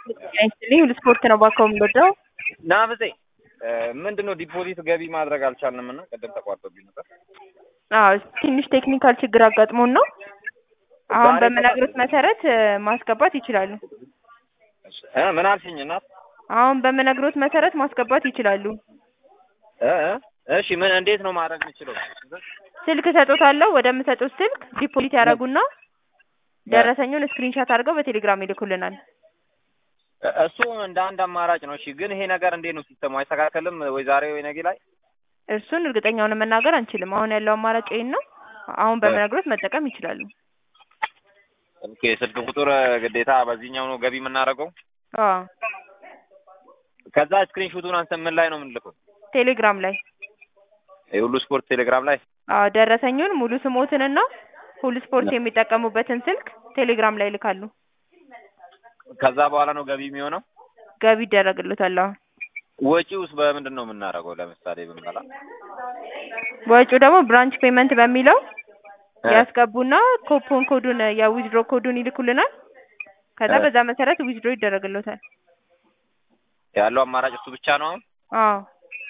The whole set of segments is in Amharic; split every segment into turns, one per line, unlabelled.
አይስጥልኝ ሁሉ ስፖርት ነው ባካው የምንወደው
ናፍሴ ምንድን ነው ዲፖዚት ገቢ ማድረግ አልቻልንም እና ቅድም ተቋርጦብኝ ነበር።
አዎ ትንሽ ቴክኒካል ችግር አጋጥሞን ነው። አሁን
ዛሬ
በምነግሮት መሰረት እ፣ ማስገባት ይችላሉ።
እ ምን አልሽኝ እናት?
አሁን በምነግሮት መሰረት ማስገባት ይችላሉ።
እ እ እሺ ምን እንዴት ነው ማድረግ የምችለው?
ስልክ ሰጦታለሁ። ወደምሰጡት ስልክ ዲፖዚት ያደርጉና ደረሰኙን ስክሪንሻት አድርገው በቴሌግራም ይልኩልናል።
እ- እሱ እንደ አንድ አማራጭ ነው። እሺ ግን ይሄ ነገር እንዴት ነው ሲስተሙ አይስተካከልም ወይ ዛሬ ወይ ነገ ላይ?
እርሱን እርግጠኛውን መናገር አንችልም። አሁን ያለው አማራጭ ይሄን ነው። አሁን በምነግሮት መጠቀም ይችላሉ።
ኦኬ ስልክ ቁጥር ግዴታ በዚህኛው ነው ገቢ የምናደርገው።
አዎ
ከዛ ስክሪንሾቱን አንተ ምን ላይ ነው የምንልከው?
ቴሌግራም ላይ
የሁሉ ስፖርት ቴሌግራም ላይ
አዎ ደረሰኙን ሙሉ ስሞትንና ሁሉ ስፖርት የሚጠቀሙበትን ስልክ ቴሌግራም ላይ ይልካሉ።
ከዛ በኋላ ነው ገቢ የሚሆነው።
ገቢ ይደረግልታል። አዎ
ወጪውስ በምንድን ነው የምናደርገው? ለምሳሌ ብንበላ
ወጪው ደግሞ ብራንች ፔመንት በሚለው
እ፣
ያስገቡና ኮፖን ኮዱን የዊዝድሮ ኮዱን ይልኩልናል። ከዛ
እ።
በዛ መሰረት ዊዝድሮ ይደረግልታል።
ያለው አማራጭ እሱ ብቻ ነው አሁን።
አዎ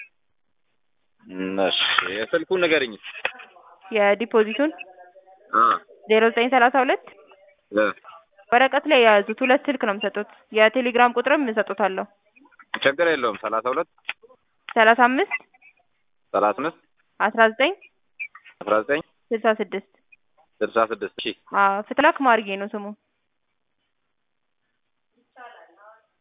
እም፣ እሺ የስልኩን ንገረኝ።
የዲፖዚቱን
አ
ዜሮ ዘጠኝ ሰላሳ ሁለት
እ
ወረቀት ላይ የያዙት ሁለት ስልክ ነው የምሰጡት። የቴሌግራም ቁጥርም እሰጡታለሁ።
ችግር የለውም። ሰላሳ ሁለት
ሰላሳ አምስት
ሰላሳ አምስት
አስራ ዘጠኝ
አስራ ዘጠኝ
ስልሳ ስድስት
ስልሳ ስድስት እሺ
አዎ ፍትላክ ማርጌ ነው ስሙ።